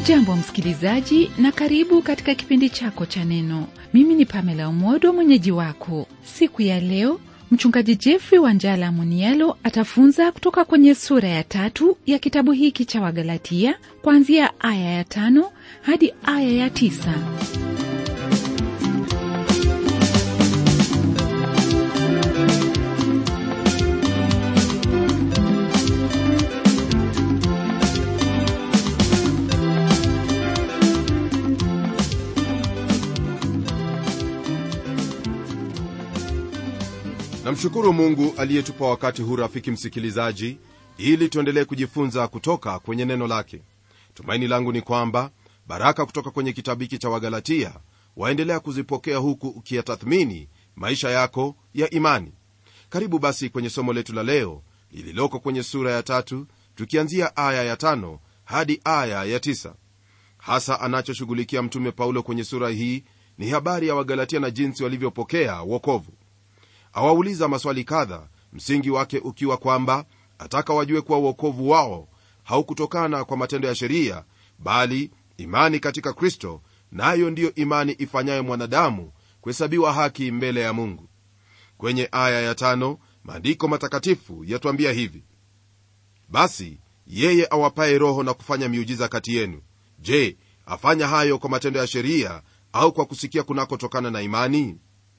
hujambo msikilizaji na karibu katika kipindi chako cha neno mimi ni pamela umodo mwenyeji wako siku ya leo mchungaji jeffrey wanjala munialo atafunza kutoka kwenye sura ya tatu ya kitabu hiki cha wagalatia kuanzia aya ya tano hadi aya ya tisa namshukuru mungu aliyetupa wakati huu rafiki msikilizaji ili tuendelee kujifunza kutoka kwenye neno lake tumaini langu ni kwamba baraka kutoka kwenye kitabu hiki cha wagalatia waendelea kuzipokea huku ukiyatathmini maisha yako ya imani karibu basi kwenye somo letu la leo lililoko kwenye sura ya tatu tukianzia aya ya tano hadi aya ya tisa hasa anachoshughulikia mtume paulo kwenye sura hii ni habari ya wagalatia na jinsi walivyopokea wokovu awauliza maswali kadha msingi wake ukiwa kwamba ataka wajue kuwa uokovu wao haukutokana kwa matendo ya sheria bali imani katika kristo nayo na ndiyo imani ifanyayo mwanadamu kuhesabiwa haki mbele ya mungu kwenye aya ya tano maandiko matakatifu yatwambia hivi basi yeye awapaye roho na kufanya miujiza kati yenu je afanya hayo kwa matendo ya sheria au kwa kusikia kunakotokana na imani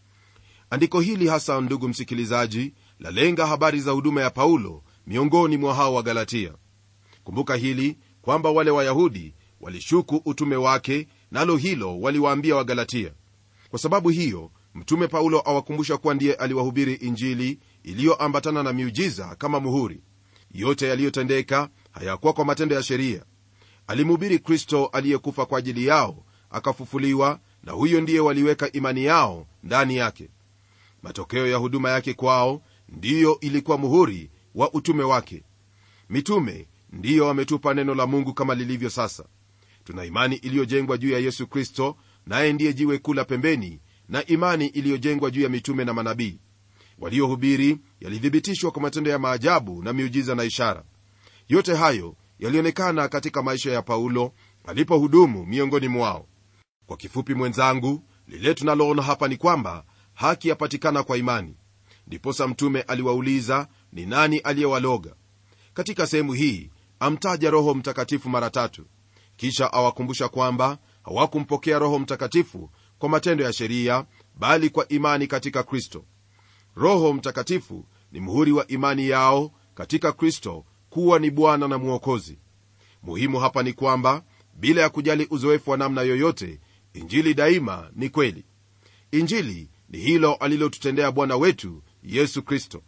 andiko hili hasa ndugu msikilizaji lalenga habari za huduma ya paulo miongoni mwa hao wa galatia kumbuka hili kwamba wale wayahudi walishuku utume wake nalo hilo waliwaambia wagalatia kwa sababu hiyo mtume paulo awakumbusha kuwa ndiye aliwahubiri injili iliyoambatana na miujiza kama muhuri yote yaliyotendeka hayakuwa kwa matendo ya sheria alimhubiri kristo aliyekufa kwa ajili yao akafufuliwa na huyo ndiye waliweka imani yao ndani yake matokeo ya huduma yake kwao ndiyo ilikuwa muhuri wa utume wake mitume ndiyo wametupa neno la mungu kama lilivyo sasa tuna imani iliyojengwa juu ya yesu kristo naye ndiye jiwe kula pembeni na imani iliyojengwa juu ya mitume na manabii waliohubiri yalithibitishwa kwa matendo ya maajabu na miujiza na ishara yote hayo yalionekana katika maisha ya paulo alipohudumu miongoni mwao kwa kifupi mwenzangu lile tunaloona hapa ni kwamba haki yapatikana kwa imani ndiposa mtume aliwauliza ni nani aliyewaloga katika sehemu hii amtaja roho mtakatifu mara tatu kisha awakumbusha kwamba hawakumpokea roho mtakatifu kwa matendo ya sheria bali kwa imani katika kristo roho mtakatifu ni muhuri wa imani yao katika kristo kuwa ni bwana na mwokozi muhimu hapa ni kwamba bila ya kujali uzoefu wa namna yoyote injili daima ni kweli injili ni hilo alilotutendea bwana wetu yesu kristo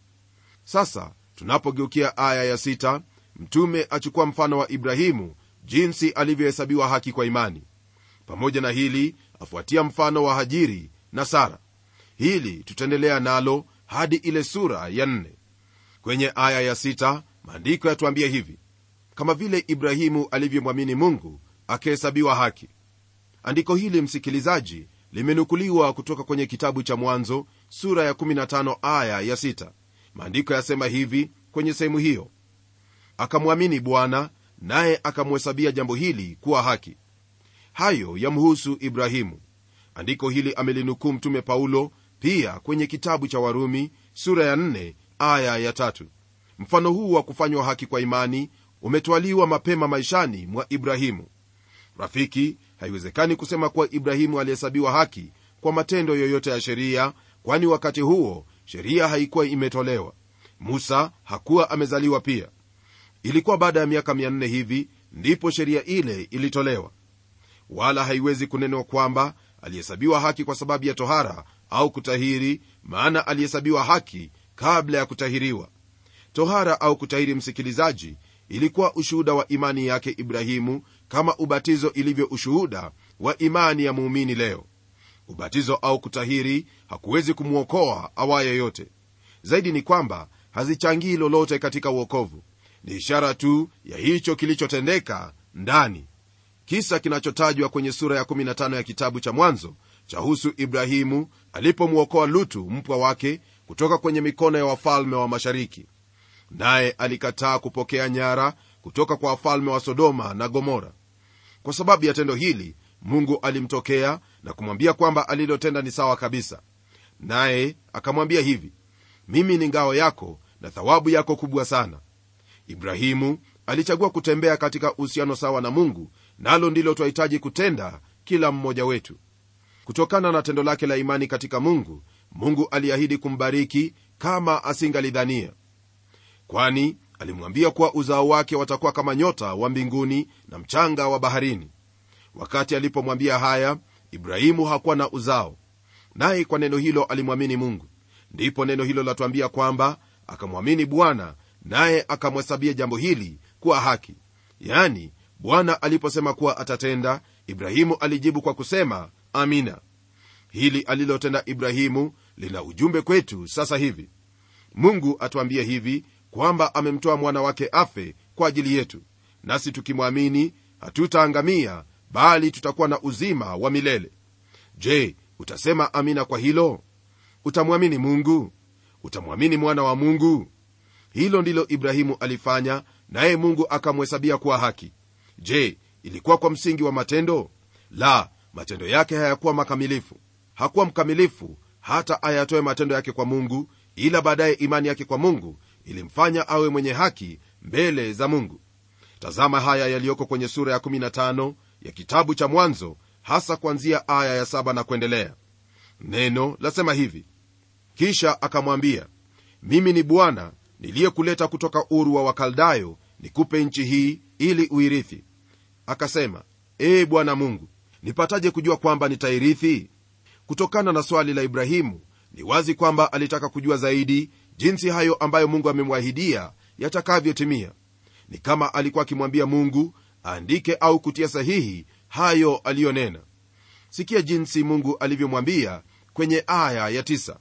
sasa tunapogeukia aya ya sita, mtume achukua mfano wa ibrahimu jinsi alivyohesabiwa haki kwa imani pamoja na hili afuatia mfano wa hajiri na sara hili tutaendelea nalo hadi ile sura ya nne kwenye aya ya sita, maandiko yatuambia hivi kama vile ibrahimu alivyomwamini mungu akihesabiwa haki andiko hili msikilizaji limenukuliwa kutoka kwenye kitabu cha mwanzo sura ya 15 aya ya 6 maandiko yasema hivi kwenye sehemu hiyo akamwamini bwana naye akamhesabia jambo hili kuwa haki hayo yamhusu ibrahimu andiko hili amelinukuu mtume paulo pia kwenye kitabu cha warumi sura ya 4 aya ya 3 mfano huu wa kufanywa haki kwa imani umetwaliwa mapema maishani mwa ibrahimu rafiki haiwezekani kusema kuwa ibrahimu alihesabiwa haki kwa matendo yoyote ya sheria kwani wakati huo sheria haikuwa imetolewa musa hakuwa amezaliwa pia ilikuwa baada ya miaka 400 hivi ndipo sheria ile ilitolewa wala haiwezi kunenwa kwamba alihesabiwa haki kwa sababu ya tohara au kutahiri maana alihesabiwa haki kabla ya kutahiriwa tohara au kutahiri msikilizaji ilikuwa ushuhuda wa imani yake ibrahimu kama ubatizo ilivyo ushuhuda wa imani ya muumini leo ubatizo au kutahiri hakuwezi kumwokoa awaye yote zaidi ni kwamba hazichangii lolote katika uokovu ni ishara tu ya hicho kilichotendeka ndani kisa kinachotajwa kwenye sura ya 15 ya kitabu cha mwanzo chahusu ibrahimu alipomwokoa lutu mpwa wake kutoka kwenye mikono ya wafalme wa mashariki naye alikataa kupokea nyara kutoka kwa wafalme wa sodoma na gomora kwa sababu ya tendo hili mungu alimtokea na kumwambia kwamba alilotenda ni sawa kabisa naye akamwambia hivi mimi ni ngao yako na thawabu yako kubwa sana ibrahimu alichagua kutembea katika uhusiano sawa na mungu nalo ndilo twahitaji kutenda kila mmoja wetu kutokana na tendo lake la imani katika mungu mungu aliahidi kumbariki kama asingalidhania kwani alimwambia kuwa uzao wake watakuwa kama nyota wa mbinguni na mchanga wa baharini wakati alipomwambia haya ibrahimu hakuwa na uzao naye kwa neno hilo alimwamini mungu ndipo neno hilo latwambia kwamba akamwamini bwana naye akamhesabia jambo hili kuwa haki yani bwana aliposema kuwa atatenda ibrahimu alijibu kwa kusema amina hili alilotenda ibrahimu lina ujumbe kwetu sasa hivi mungu atuambie hivi kwamba amemtoa mwana wake afe kwa ajili yetu nasi tukimwamini hatutaangamia bali tutakuwa na uzima wa milele je utasema amina kwa hilo utamwamini mungu utamwamini mwana wa mungu hilo ndilo ibrahimu alifanya naye mungu akamhesabia kuwa haki je ilikuwa kwa msingi wa matendo la matendo yake hayakuwa makamilifu hakuwa mkamilifu hata ayatoe matendo yake kwa mungu ila baadaye imani yake kwa mungu ilimfanya awe mwenye haki mbele za mungu tazama haya yaliyoko kwenye sura ya 15 ya kitabu cha mwanzo hasa kuanzia aya ya 7 na kuendelea neno lasema hivi kisha akamwambia mimi ni bwana niliyekuleta kutoka uru wa wakaldayo nikupe nchi hii ili uirithi akasema ee bwana mungu nipataje kujua kwamba nitairithi kutokana na swali la ibrahimu ni wazi kwamba alitaka kujua zaidi jinsi hayo ambayo mungu amemwahidia yatakavyotimia ni kama alikuwa akimwambia mungu aandike au kutia sahihi hayo aliyonena sikia jinsi mungu alivyomwambia kwenye aya ya tisa.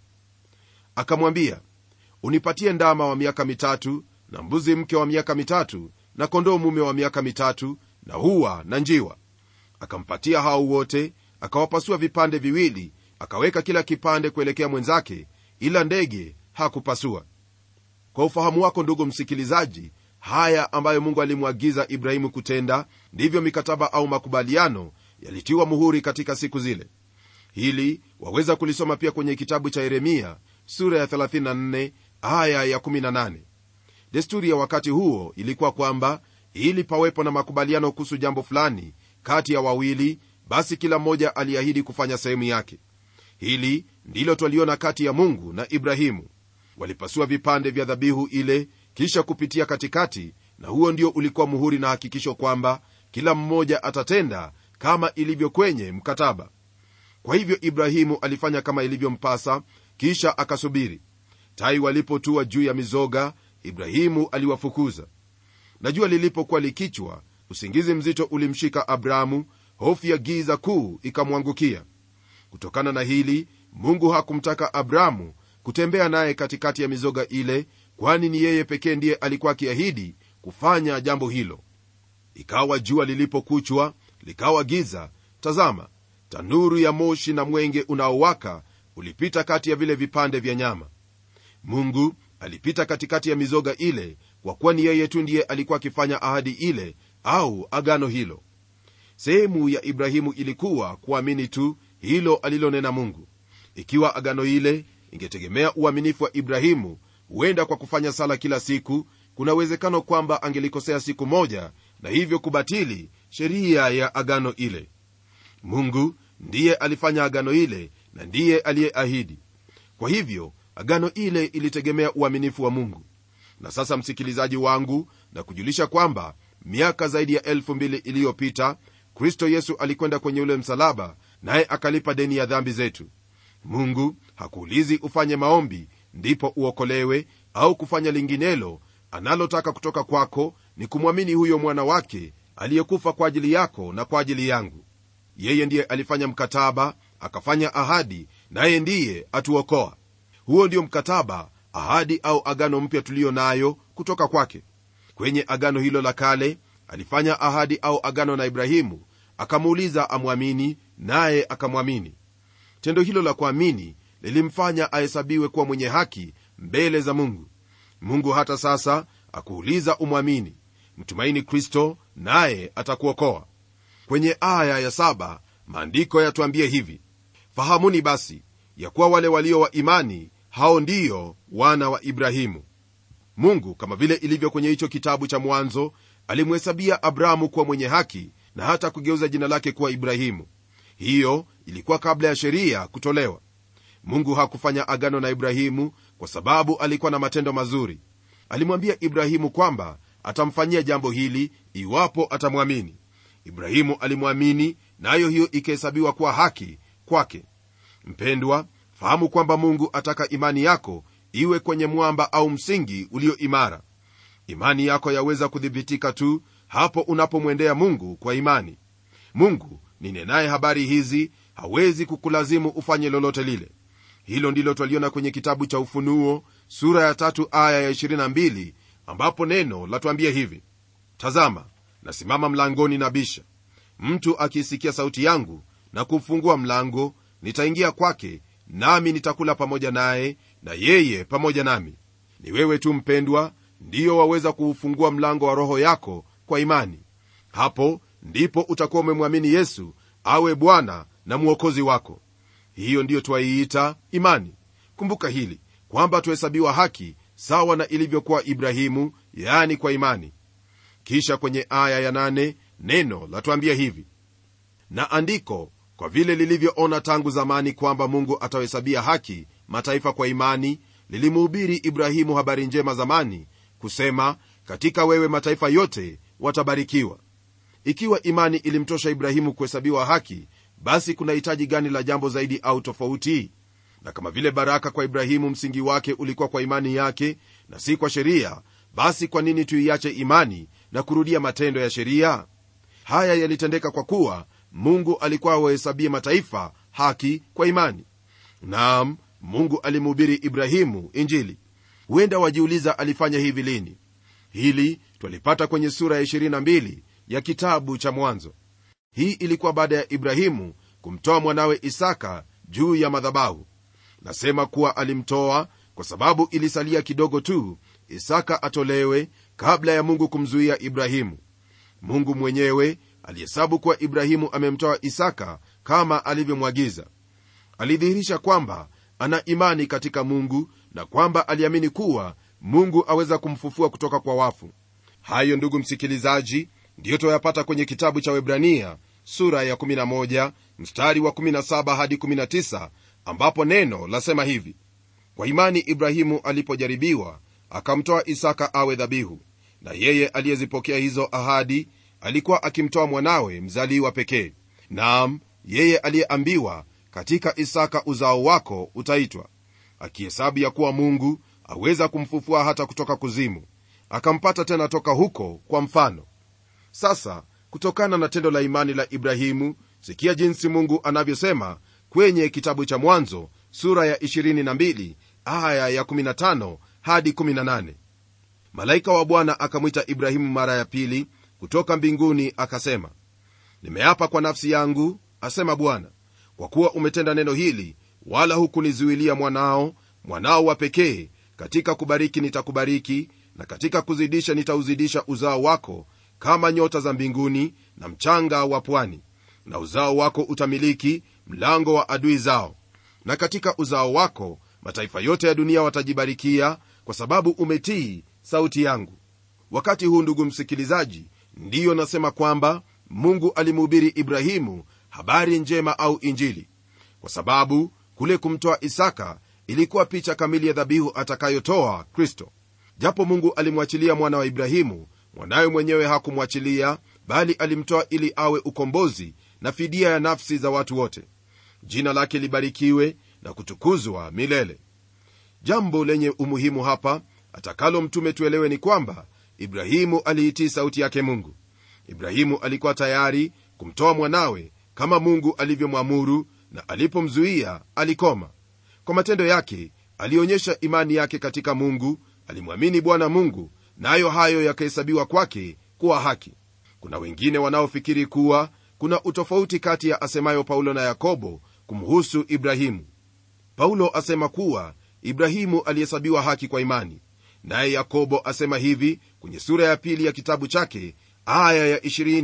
akamwambia unipatie ndama wa miaka mitatu na mbuzi mke wa miaka mitatu na kondoo mume wa miaka mitatu na huwa na njiwa akampatia hao wote akawapasua vipande viwili akaweka kila kipande kuelekea mwenzake ila ndege hakupasua kwa ufahamu wako ndugu msikilizaji haya ambayo mungu alimwagiza ibrahimu kutenda ndivyo mikataba au makubaliano yalitiwa muhuri katika siku zile hili waweza kulisoma pia kwenye kitabu cha yeremia sura ya 34 aya ya 18 desturi ya wakati huo ilikuwa kwamba ili pawepo na makubaliano kuhusu jambo fulani kati ya wawili basi kila mmoja aliahidi kufanya sehemu yake hili ndilo twaliona kati ya mungu na ibrahimu walipasua vipande vya dhabihu ile kisha kupitia katikati na huo ndio ulikuwa muhuri na hakikisho kwamba kila mmoja atatenda kama ilivyo kwenye mkataba kwa hivyo ibrahimu alifanya kama ilivyompasa kisha akasubiri tai walipotua juu ya mizoga ibrahimu aliwafukuza na jua lilipokuwa likichwa usingizi mzito ulimshika abrahamu hofu ya giza kuu ikamwangukia kutokana na hili mungu hakumtaka abrahamu kutembea naye katikati ya mizoga ile kwani ni yeye pekee ndiye alikuwa akiahidi kufanya jambo hilo ikawa jua lilipokuchwa likawa giza tazama tanuru ya moshi na mwenge unaowaka ulipita kati ya vile vipande vya nyama mungu alipita katikati ya mizoga ile kwa kuwa ni yeye tu ndiye alikuwa akifanya ahadi ile au agano hilo sehemu ya ibrahimu ilikuwa kuamini tu hilo alilonena mungu ikiwa agano ile ingetegemea uaminifu wa ibrahimu huenda kwa kufanya sala kila siku kuna uwezekano kwamba angelikosea siku moja na hivyo kubatili sheria ya agano ile mungu ndiye alifanya agano ile na ndiye aliyeahidi kwa hivyo agano ile ilitegemea uaminifu wa mungu na sasa msikilizaji wangu na kujulisha kwamba miaka zaidi ya elfu mbili iliyopita kristo yesu alikwenda kwenye ule msalaba naye akalipa deni ya dhambi zetu mungu hakuulizi ufanye maombi ndipo uokolewe au kufanya linginelo analotaka kutoka kwako ni kumwamini huyo mwana wake aliyekufa kwa ajili yako na kwa ajili yangu yeye ndiye alifanya mkataba akafanya ahadi naye ndiye atuokoa huo ndio mkataba ahadi au agano mpya tuliyo nayo kutoka kwake kwenye agano hilo la kale alifanya ahadi au agano na ibrahimu akamuuliza amwamini naye akamwamini tendo hilo la kuamini lilimfanya ahesabiwe kuwa mwenye haki mbele za mungu mungu hata sasa akuuliza umwamini mtumaini kristo naye atakuokoa kwenye aya ya saba maandiko yatuambie hivi fahamuni basi ya kuwa wale walio wa imani hao ndiyo wana wa ibrahimu mungu kama vile ilivyo kwenye hicho kitabu cha mwanzo alimhesabia abrahamu kuwa mwenye haki na hata kugeuza jina lake kuwa ibrahimu hiyo ilikuwa kabla ya sheria kutolewa mungu hakufanya agano na ibrahimu kwa sababu alikuwa na matendo mazuri alimwambia ibrahimu kwamba atamfanyia jambo hili iwapo atamwamini ibrahimu alimwamini nayo na hiyo ikihesabiwa kuwa haki kwake mpendwa fahamu kwamba mungu ataka imani yako iwe kwenye mwamba au msingi ulio imara imani yako yaweza kuthibitika tu hapo unapomwendea mungu kwa imani mungu ninenaye habari hizi hawezi kukulazimu ufanye lolote lile hilo ndilo twaliona kwenye kitabu cha ufunuo sura ya tatu aya ya 22 ambapo neno latuambia hivi tazama nasimama mlangoni na bisha mtu akiisikia sauti yangu na kufungua mlango nitaingia kwake nami nitakula pamoja naye na yeye pamoja nami ni wewe tu mpendwa ndiyo waweza kuufungua mlango wa roho yako kwa imani hapo ndipo utakuwa umemwamini yesu awe bwana na mwokozi wako hiyo ndiyo twaiita imani kumbuka hili kwamba tuhesabiwa haki sawa na ilivyokuwa ibrahimu yaani kwa imani kisha kwenye aya ya nane, neno latuambia hivi na andiko kwa vile lilivyoona tangu zamani kwamba mungu atawahesabia haki mataifa kwa imani lilimuhubiri ibrahimu habari njema zamani kusema katika wewe mataifa yote watabarikiwa ikiwa imani ilimtosha ibrahimu kuhesabiwa haki basi kuna hitaji gani la jambo zaidi au tofauti na kama vile baraka kwa ibrahimu msingi wake ulikuwa kwa imani yake na si kwa sheria basi kwa nini tuiache imani na kurudia matendo ya sheria haya yalitendeka kwa kuwa mungu alikuwa awahesabie mataifa haki kwa imani naam mungu alimhubiri ibrahimu injili huenda wajiuliza alifanya hivi lini hili twalipata kwenye sura ya 22 ya kitabu cha mwanzo hii ilikuwa baada ya ibrahimu kumtoa mwanawe isaka juu ya madhabahu nasema kuwa alimtoa kwa sababu ilisalia kidogo tu isaka atolewe kabla ya mungu kumzuia ibrahimu mungu mwenyewe alihesabu kuwa ibrahimu amemtoa isaka kama alivyomwagiza alidhihirisha kwamba ana imani katika mungu na kwamba aliamini kuwa mungu aweza kumfufua kutoka kwa wafu hayo ndugu msikilizaji ndiyo twayapata kwenye kitabu cha webrania sura ya 11 mstari wa 17 hadi 19 ambapo neno lasema hivi kwa imani ibrahimu alipojaribiwa akamtoa isaka awe dhabihu na yeye aliyezipokea hizo ahadi alikuwa akimtoa mwanawe mzaliwa pekee naam yeye aliyeambiwa katika isaka uzao wako utaitwa akihesabu ya kuwa mungu aweza kumfufua hata kutoka kuzimu akampata tena toka huko kwa mfano sasa kutokana na tendo la imani la ibrahimu sikia jinsi mungu anavyosema kwenye kitabu cha mwanzo sura ya 22 aya ya 15 hadi 18 malaika wa bwana akamwita ibrahimu mara ya pili kutoka mbinguni akasema nimeapa kwa nafsi yangu asema bwana kwa kuwa umetenda neno hili wala hukunizuilia mwanao mwanao wa pekee katika kubariki nitakubariki na katika kuzidisha nitauzidisha uzao wako kama nyota za mbinguni na mchanga wa pwani na uzao wako utamiliki mlango wa adui zao na katika uzao wako mataifa yote ya dunia watajibarikia kwa sababu umetii sauti yangu wakati huu ndugu msikilizaji ndiyo nasema kwamba mungu alimhubiri ibrahimu habari njema au injili kwa sababu kule kumtoa isaka ilikuwa picha kamili ya dhabihu atakayotoa kristo japo mungu alimwachilia mwana wa ibrahimu mwanawe mwenyewe hakumwachilia bali alimtoa ili awe ukombozi na fidia ya nafsi za watu wote jina lake libarikiwe na kutukuzwa milele jambo lenye umuhimu hapa atakalo mtume tuelewe ni kwamba ibrahimu aliitii sauti yake mungu ibrahimu alikuwa tayari kumtoa mwanawe kama mungu alivyomwamuru na alipomzuia alikoma kwa matendo yake alionyesha imani yake katika mungu alimwamini bwana mungu nayo na hayo yakahesabiwa kwake kuwa haki kuna wengine wanaofikiri kuwa kuna utofauti kati ya asemayo paulo na yakobo kumhusu ibrahimu paulo asema kuwa ibrahimu alihesabiwa haki kwa imani naye yakobo asema hivi kwenye sura ya pili ya kitabu chake aya ya 20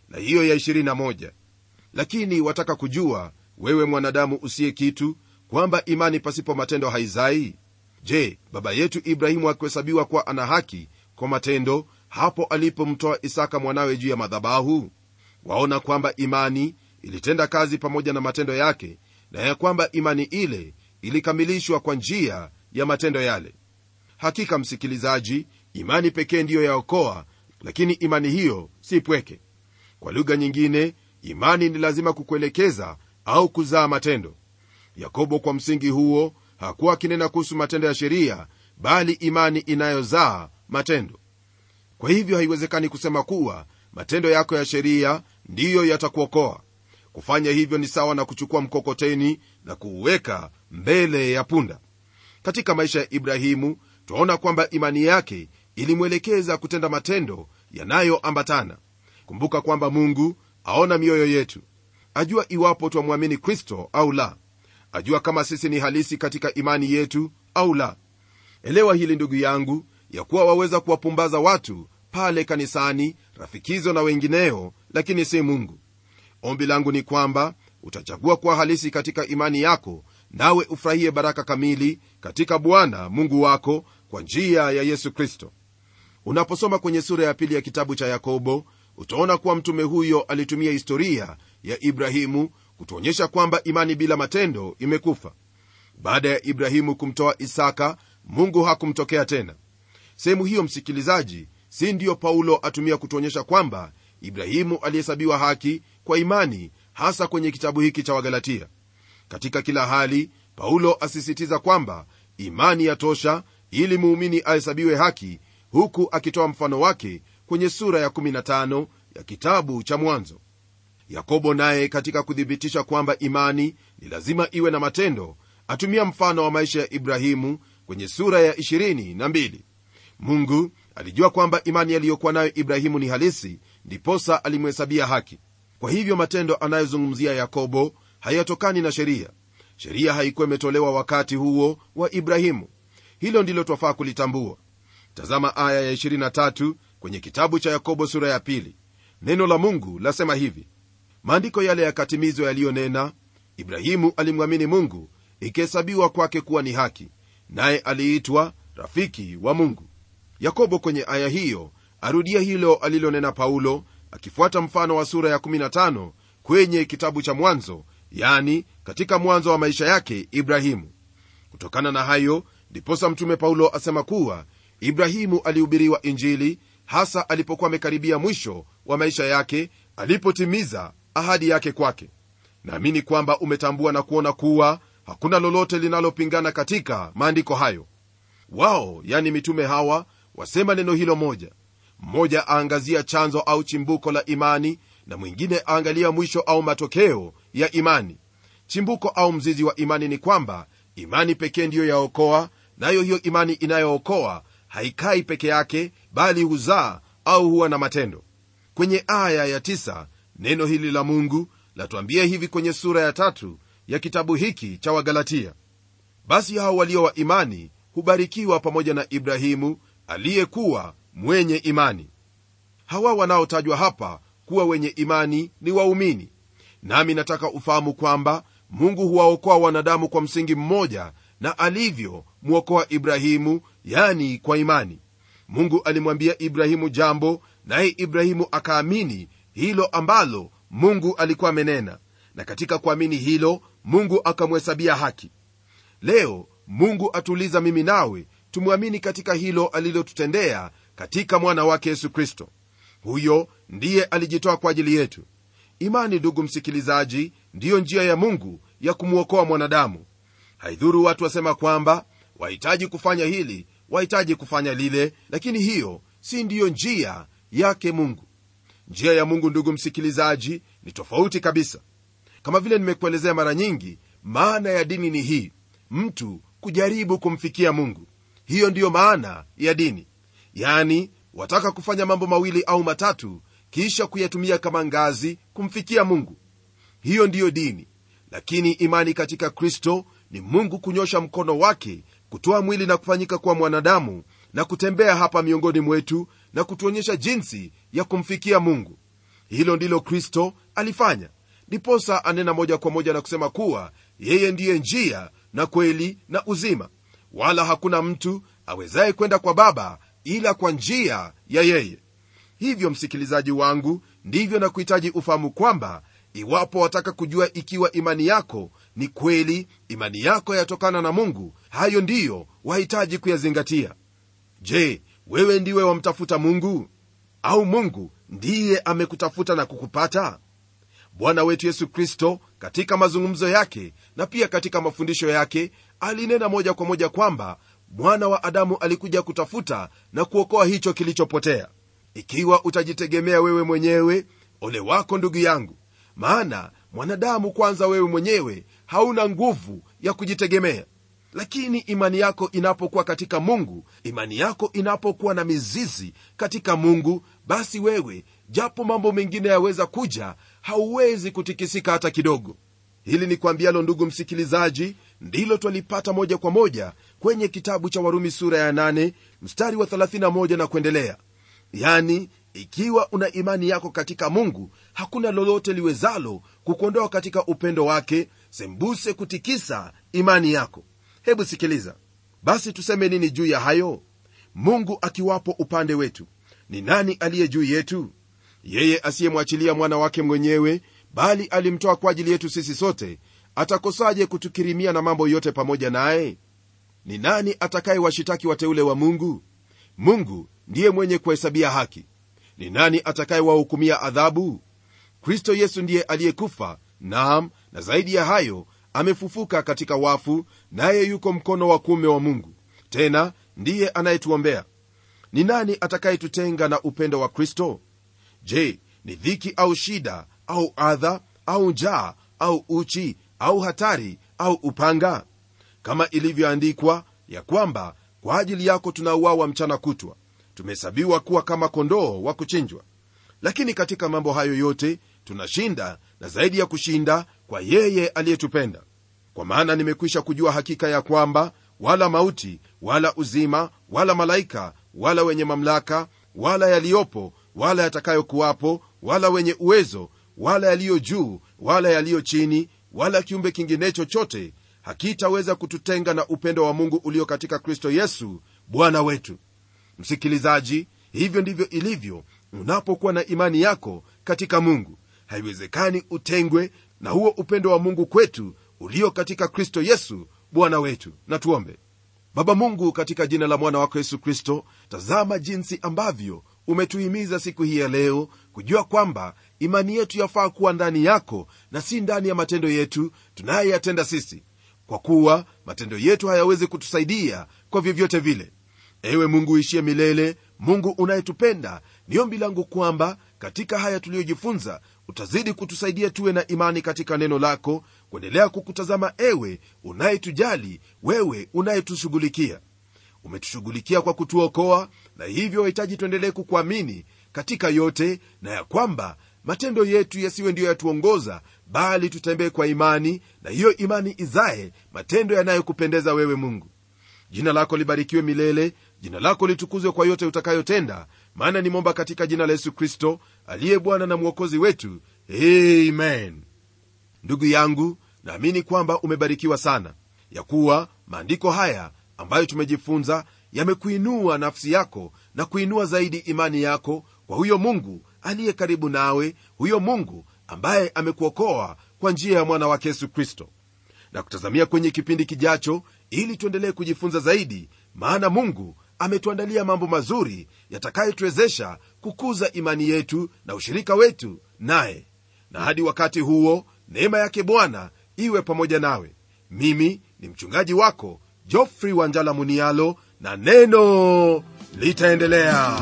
na hiyo ya 21 lakini wataka kujua wewe mwanadamu usiye kitu kwamba imani pasipo matendo haizai je baba yetu ibrahimu akuhesabiwa kuwa ana haki kwa matendo hapo alipomtoa isaka mwanawe juu ya madhabahu waona kwamba imani ilitenda kazi pamoja na matendo yake na ya kwamba imani ile ilikamilishwa kwa njia ya matendo yale hakika msikilizaji imani pekee ndiyo yaokoa lakini imani hiyo si pweke kwa lugha nyingine imani ni lazima kukuelekeza au kuzaa matendo yakobo kwa msingi huo hakuwa akinena kuhusu matendo ya sheria bali imani inayozaa matendo kwa hivyo haiwezekani kusema kuwa matendo yako ya sheria ndiyo yatakuokoa kufanya hivyo ni sawa na kuchukua mkokoteni na kuuweka mbele ya punda katika maisha ya ibrahimu twaona kwamba imani yake ilimwelekeza kutenda matendo yanayoambatana kumbuka kwamba mungu aona mioyo yetu ajua iwapo twamwamini kristo au la ajua kama sisi ni halisi katika imani yetu au la elewa hili ndugu yangu ya kuwa waweza kuwapumbaza watu pale kanisani rafikizo na wengineo lakini si mungu ombi langu ni kwamba utachagua kuwa halisi katika imani yako nawe ufurahie baraka kamili katika bwana mungu wako kwa njia ya yesu kristo unaposoma kwenye sura ya pili ya kitabu cha yakobo utaona kuwa mtume huyo alitumia historia ya ibrahimu kutuonyesha kwamba imani bila matendo imekufa baada ya ibrahimu kumtoa isaka mungu hakumtokea tena sehemu hiyo msikilizaji si ndiyo paulo atumia kutuonyesha kwamba ibrahimu alihesabiwa haki kwa imani hasa kwenye kitabu hiki cha wagalatia katika kila hali paulo asisitiza kwamba imani yatosha ili muumini ahesabiwe haki huku akitoa mfano wake kwenye sura ya 15 ya kitabu cha mwanzo yakobo naye katika kuthibitisha kwamba imani ni lazima iwe na matendo atumia mfano wa maisha ya ibrahimu kwenye sura ya 22 mungu alijua kwamba imani aliyokuwa nayo ibrahimu ni halisi ndiposa alimhesabia haki kwa hivyo matendo anayozungumzia yakobo hayatokani na sheria sheria haikuwa imetolewa wakati huo wa ibrahimu hilo ndilo twafaa kulitambua tazama aya ya 23 kwenye kitabu cha yakobo sura ya pili neno la mungu lasema hivi maandiko yale yakatimizwa yaliyonena ibrahimu alimwamini mungu ikihesabiwa kwake kuwa ni haki naye aliitwa rafiki wa mungu yakobo kwenye aya hiyo arudia hilo alilonena paulo akifuata mfano wa sura ya 15 kwenye kitabu cha mwanzo yani katika mwanzo wa maisha yake ibrahimu kutokana na hayo ndiposa mtume paulo asema kuwa ibrahimu alihubiriwa injili hasa alipokuwa amekaribia mwisho wa maisha yake alipotimiza ahadi yake kwake naamini kwamba umetambua na kuona kuwa hakuna lolote linalopingana katika maandiko hayo wao yani mitume hawa wasema neno hilo moja mmoja aangazia chanzo au chimbuko la imani na mwingine aangalia mwisho au matokeo ya imani chimbuko au mzizi wa imani ni kwamba imani pekee ndiyo yaokoa nayo hiyo imani inayookoa haikai peke yake bali huzaa au huwa na matendo kwenye aya ya tisa, neno hili la mungu latuambia hivi kwenye sura ya tatu ya kitabu hiki cha wagalatia basi hao walio wa imani hubarikiwa pamoja na ibrahimu aliyekuwa mwenye imani hawa wanaotajwa hapa kuwa wenye imani ni waumini nami nataka ufahamu kwamba mungu huwaokoa wanadamu kwa msingi mmoja na alivyomwokoa ibrahimu yani kwa imani mungu alimwambia ibrahimu jambo naye ibrahimu akaamini hilo ambalo mungu alikuwa amenena na katika kuamini hilo mungu akamhesabia haki leo mungu atuuliza mimi nawe tumwamini katika hilo alilotutendea katika mwana wake yesu kristo huyo ndiye alijitoa kwa ajili yetu imani ndugu msikilizaji ndiyo njia ya mungu ya kumwokoa mwanadamu haidhuru watu wasema kwamba wahitaji kufanya hili wahitaji kufanya lile lakini hiyo si ndiyo njia yake mungu njia ya mungu ndugu msikilizaji ni tofauti kabisa kama vile nimekuelezea mara nyingi maana ya dini ni hii mtu kujaribu kumfikia mungu hiyo ndiyo maana ya dini yani wataka kufanya mambo mawili au matatu kisha kuyatumia kama ngazi kumfikia mungu hiyo ndiyo dini lakini imani katika kristo ni mungu kunyosha mkono wake kutoa mwili na kufanyika kuwa mwanadamu na kutembea hapa miongoni mwetu na kutuonyesha jinsi ya kumfikia mungu hilo ndilo kristo alifanya ndiposa anena moja kwa moja na kusema kuwa yeye ndiye njia na kweli na uzima wala hakuna mtu awezaye kwenda kwa baba ila kwa njia ya yeye hivyo msikilizaji wangu ndivyo na kuhitaji ufahamu kwamba iwapo wataka kujua ikiwa imani yako ni kweli imani yako yatokana na mungu hayo ndiyo wahitaji kuyazingatia je wewe ndiwe wamtafuta mungu au mungu ndiye amekutafuta na kukupata bwana wetu yesu kristo katika mazungumzo yake na pia katika mafundisho yake alinena moja kwa moja kwamba mwana wa adamu alikuja kutafuta na kuokoa hicho kilichopotea ikiwa utajitegemea wewe mwenyewe ole wako ndugu yangu maana mwanadamu kwanza wewe mwenyewe hauna nguvu ya kujitegemea lakini imani yako inapokuwa katika mungu imani yako inapokuwa na mizizi katika mungu basi wewe japo mambo mengine yaweza kuja hauwezi kutikisika hata kidogo hili ni kwambialo ndugu msikilizaji ndilo twalipata moja kwa moja kwenye kitabu cha warumi sura ya 8 mstari wa 31 na kuendelea yani ikiwa una imani yako katika mungu hakuna lolote liwezalo kukuondoa katika upendo wake sembuse kutikisa imani yako hebu sikiliza basi tuseme nini juu ya hayo mungu akiwapo upande wetu ni nani aliye juu yetu yeye asiyemwachilia mwana wake mwenyewe bali alimtoa kwa ajili yetu sisi sote atakosaje kutukirimia na mambo yote pamoja naye ni nani atakayewashitaki wateule wa mungu mungu ndiye mwenye kuhesabia haki ni nani atakayewahukumia adhabu kristo yesu ndiye aliyekufa naam na zaidi ya hayo amefufuka katika wafu naye yuko mkono wa kuume wa mungu tena ndiye anayetuombea ni nani atakayetutenga na upendo wa kristo je ni dhiki au shida au adha au njaa au uchi au hatari au upanga kama ilivyoandikwa ya kwamba kwa ajili yako tunauawa mchana kutwa tumehesabiwa kuwa kama kondoo wa kuchinjwa lakini katika mambo hayo yote tunashinda na zaidi ya kushinda kwa yeye aliyetupenda kwa maana nimekwisha kujua hakika ya kwamba wala mauti wala uzima wala malaika wala wenye mamlaka wala yaliyopo wala yatakayokuwapo wala wenye uwezo wala yaliyo juu wala yaliyo chini wala kiumbe kingine chochote hakitaweza kututenga na upendo wa mungu ulio katika kristo yesu bwana wetu msikilizaji hivyo ndivyo ilivyo unapokuwa na imani yako katika mungu haiwezekani utengwe na huo upendo wa mungu kwetu ulio katika kristo yesu bwana wetu na tuombe baba mungu katika jina la mwana wako yesu kristo tazama jinsi ambavyo umetuhimiza siku hii ya leo kujua kwamba imani yetu yafaa kuwa ndani yako na si ndani ya matendo yetu tunayoyatenda sisi kwa kuwa matendo yetu hayawezi kutusaidia kwa vyovyote vile ewe mungu uishie milele mungu unayetupenda ni ombi langu kwamba katika haya tuliyojifunza utazidi kutusaidia tuwe na imani katika neno lako kuendelea kukutazama ewe unayetujali wewe unayetushughulikia umetushughulikia kwa kutuokoa na hivyo wahitaji tuendelee kukuamini katika yote na ya kwamba matendo yetu yasiwe ndiyo yatuongoza bali tutembee kwa imani na hiyo imani izae matendo yanayokupendeza wewe mungu jina lako libarikiwe milele jina lako litukuzwe kwa yote utakayotenda maana nimomba katika jina la yesu kristo aliye bwana na mwokozi wetu amen ndugu yangu naamini kwamba umebarikiwa sana ya kuwa maandiko haya ambayo tumejifunza yamekuinua nafsi yako na kuinua zaidi imani yako kwa huyo mungu aliye karibu nawe huyo mungu ambaye amekuokoa kwa njia ya mwana wake yesu kristo na kutazamia kwenye kipindi kijacho ili tuendelee kujifunza zaidi maana mungu ametuandalia mambo mazuri yatakayotuwezesha kukuza imani yetu na ushirika wetu naye na hadi wakati huo neema yake bwana iwe pamoja nawe mimi ni mchungaji wako jofrey wanjala munialo na neno litaendelea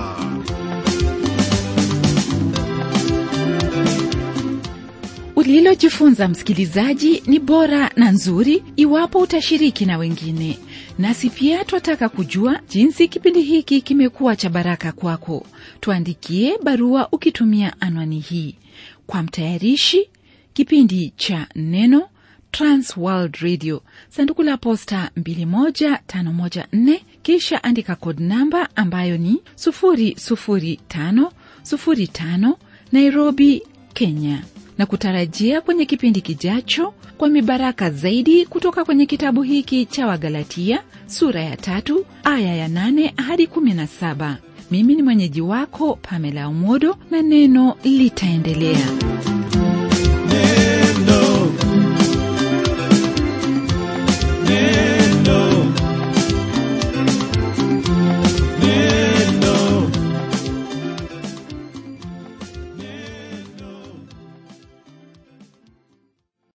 ulilojifunza msikilizaji ni bora na nzuri iwapo utashiriki na wengine nasi pia twataka kujua jinsi kipindi hiki kimekuwa cha baraka kwako tuandikie barua ukitumia anwani hii kwa mtayarishi kipindi cha neno transworld radio sanduku la posta 21514 kisha andika kod namba ambayo ni 00505 nairobi kenya na kutarajia kwenye kipindi kijacho kwa mibaraka zaidi kutoka kwenye kitabu hiki cha wagalatia sura ya tatu aya ya nane hadi kumi na saba mimi ni mwenyeji wako pamela umodo na neno litaendelea